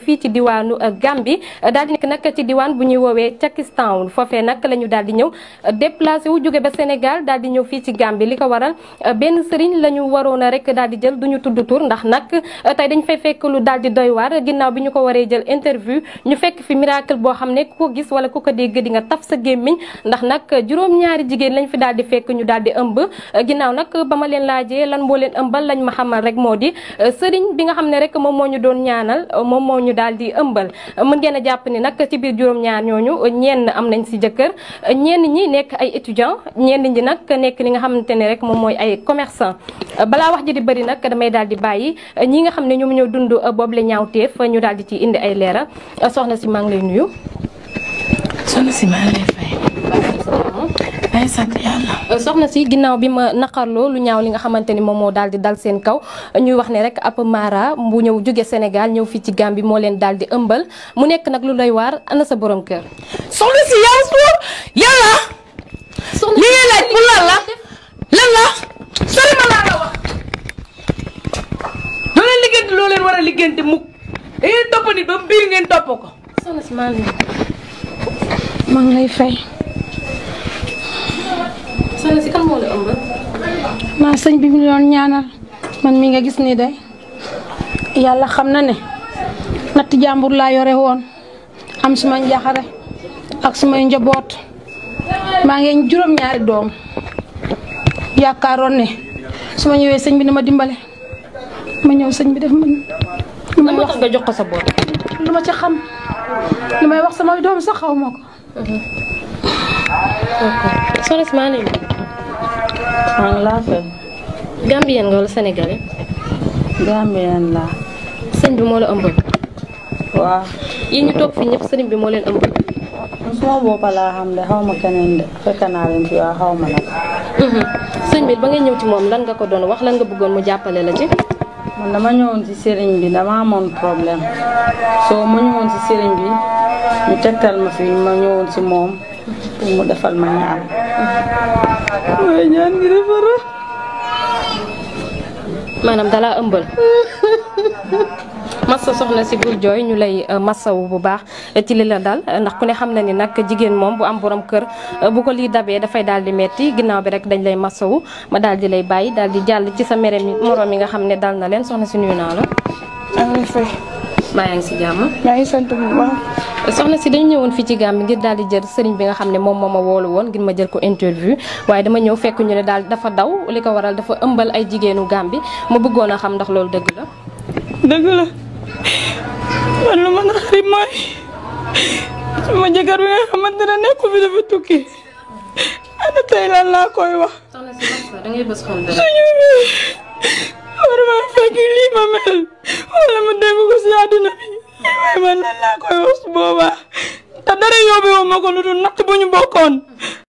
fii ci diwaanu Gambie daal di nekk nag ci diwaan bu ñuy woowee Pakistan foofee nag la ñu daal di ñëw déplacé wu jóge ba Sénégal daal di ñëw fii ci Gambie li ko waral benn sëriñ la ñu waroon a rek daal di jël du ñu tudd tur ndax nag tey dañ fay fekk lu daal di doy waar ginnaaw bi ñu ko waree jël interview ñu fekk fi miracle boo xam ne ku ko gis wala ku ko dégg di nga taf sa gémmiñ ndax nag juróom-ñaari jigéen lañ fi daal di fekk ñu daal di ëmb ginnaaw nag ba ma leen laajee lan moo leen ëmbal lañ ma xamal rek moo di sëriñ bi nga xam ne rek moom moo ñu doon ñaanal moom moo ñu daal di ëmbal mën ngeen a jàpp ni nag ci biir juróom-ñaar ñooñu ñenn am nañ si jëkkër ñenn ñi nekk ay étudiant ñenn ñi nag nekk li nga xamante ne rek moom mooy ay commerçant balaa wax ji di bëri nag damay daal di bàyyi ñi nga xam ne ñoom ñoo dund boobu la ñaawteef ñu daal di ci indi ay leeral soxna si maa ngi lay nuyu. soxna si maa ngi lay fay. ay sant yàlla. soxna si ginnaaw bi ma naqarloo lu ñaaw li nga xamante ni moom moo daal di dal seen kaw ñuy wax ne rek ab Mara bu ñëw jóge Sénégal ñëw fii ci Gambie moo leen daal di ëmbal mu nekk nag lu doy waar ana sa borom kër. soxna si yaa suur yàlla. soxna li ngay laaj pour lan la lan la sori ma laa la wax. doo leen liggéeyante loo leen war a liggéeyante mukk da ngeen topp nit ba biir ngeen topp ko. soxna si maa ngi maa ngi lay fay. soxna si kan moo la ëmbal. maa sëñ bi mu doon ñaanal man mi nga gis nii day yàlla xam na ne natt jàmbur laa yore woon am suma njaxare ak sumay njaboot maa ngi juróom-ñaari doom yaakaaroon ne su ma ñëwee sëñ bi dama dimbale ma ñëw sëñ bi def ma lu may moo wax tax nga jox ko sa bopp. lu ma ca xam lu may wax samay doom sax xaw ma ko soxna si maa ngi lay nuyu. maa ngi laa fay Gambien nga wala Sénégalais. Gambien laa sëñ bi moo la ëmbal. waaw yéen ñu toog fii ñëpp sëriñ bi moo leen ëmbal. suma boppa laa xam de xaw ma keneen de fekk naa leen fi waa xaw ma nag sëñ bi ba ngay ñëw ci moom lan nga ko doon wax lan nga bëggoon mu jàppale la ci. man dama ñëwoon ci sëriñ bi dama amoon problème soo ma ñëwoon ci sëriñ bi ñu tegtal ma fi ma ñëwoon ci moom pour mu defal ma ñaan waaye ñaan gi defara maanaam dalaa ëmbal. massa soxna si bul jooy ñu lay massawu bu baax ci li la dal ndax ku ne xam na ni nag jigéen moom bu am borom kër bu ko lii dabee dafay daal di metti ginnaaw bi rek dañ lay massawu ma daal di lay bàyyi daal di jàll ci sa mere mi moroom yi nga xam ne dal na leen soxna si nuyu naa la. maa ngi lay fay maa yaa ngi si jàmm. maa ngi sant bu baax soxna si dañu ñëwoon fii ci Gambie ngir daal di jël sëriñ bi nga xam ne moom moo ma woolu woon ngir ma jël ko interview waaye dama ñëw fekk ñu ne daal dafa daw li ko waral dafa ëmbal ay jigéenu Gambie ma bëggoon a xam ndax loolu dëgg la. dëgg la man lu ma naqari mooy sama jëkkër bi nga xamante ne nekku fi dafa tukki ana tey lan laa koy wax soxna si da ngay bës xol suñu bi war ma fekk lii ma mel wala ma dégg ko si àdduna bi waaye man lan laa koy wax su boobaa te dara yóbbewu ma ko lu dul natt bu ñu bokkoon